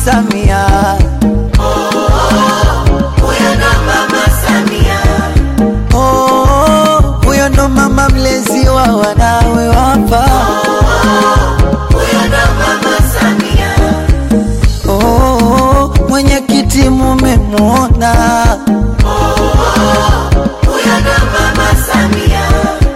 Samia. Huyo ndo mama Samia. Oh, huyo ndo mama mlezi wa wanawe wapa. Huyo ndo mama Samia. Oh, mwenyekiti mumemwona. Huyo ndo mama Samia.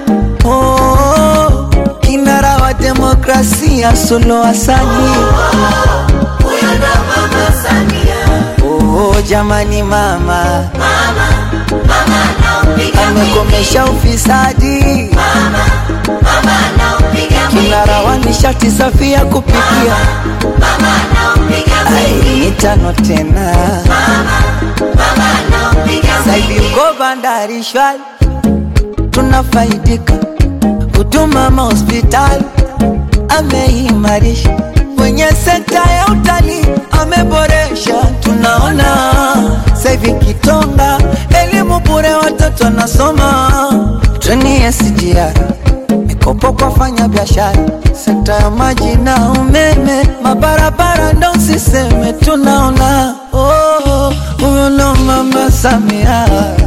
Oh, kinara wa demokrasia Suluhu Hassani. Huyo ndo mama Samia. Oh, jamani mama Mama, mama anaupiga mwingi. amekomesha ufisadi, Mama anaupiga mwingi. kinara wa nishati safi ya kupikia. Mama anaupiga mwingi. Ai, mitano tena Mama anaupiga Saidi mwingi. uko bandari shwari, tunafaidika huduma mahospitali ameimarisha, kwenye sekta ya utalii ameboresha, tunaona saivi Kitonga elimu bure, watoto wanasoma, treni ya SGR mikopo kwa fanya biashara, sekta ya maji na umeme, mabarabara ndo usiseme, tunaona oh, huyo ndo mama Samia.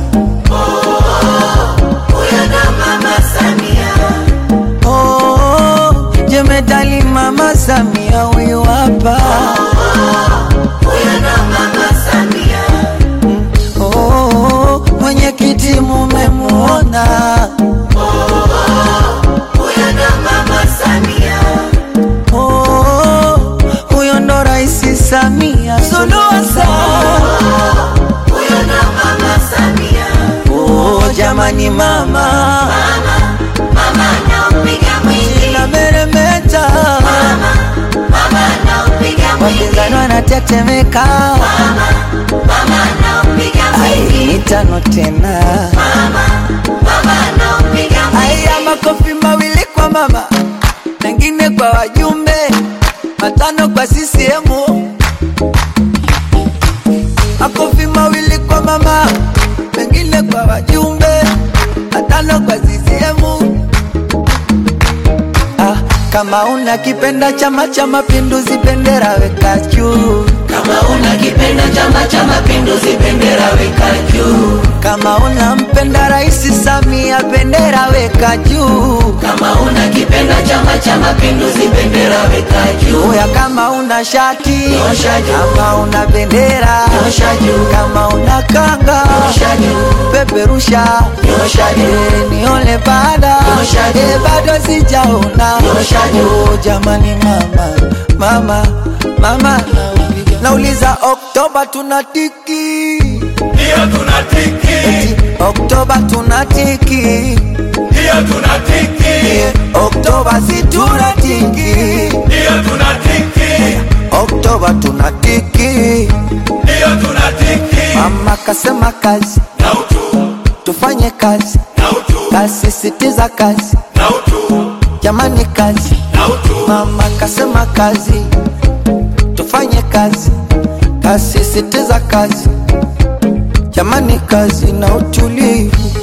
Huyo ndo mama Samia. Oh, jemedali mama Samia huyu hapa. Huyo ndo mama Samia. Oh, mwenyekiti mumemwona. Huyo ndo mama Samia. Oh, huyo ndo rais Samia Suluhu Hassan. Huyo ndo mama Samia. Oh, jamani mama Mama anaupiga mwingi. na meremeta, Mama anaupiga mwingi. wapinzani wanatetemeka. Mama anaupiga Ai, mwingi. mitano tena. Mama anaupiga mwingi. Aya, makofi mawili kwa mama, mengine kwa wajumbe, matano kwa CCM. Makofi mawili kwa mama, mengine kwa wajumbe, matano kwa CCM. Ah, kama una kipenda Chama cha Mapinduzi, bendera weka juu. Kama unakipenda Chama cha Mapinduzi, bendera weka juu. Kama unampenda Rais Samia, bendera weka juu. Kama unakipenda Chama cha Mapinduzi, bendera weka juu. Oya, kama una shati Nyosha juu. kama una bendera Nyosha juu. kama una kanga Nyosha juu. peperusha Nyosha juu. Eh, nione baada Nyosha juu. Eh, bado sijaona Nyosha juu. Oh, jamani mama mama mama nauliza, nauliza Oktoba tunatiki Ndiyo tunatiki, Eti, Oktoba tunatiki ndiyo tunatiki, Eh, Oktoba si tunatiki ndiyo tunatiki, Oktoba tunatiki ndiyo tunatiki. Mama kasema kazi, Na utu, tufanye kazi, na utu, kasisitiza kazi, na utu, jamani kazi. na utu, Mama kasema kazi, tufanye kazi, kasisitiza kazi, jamani kazi na utulivu.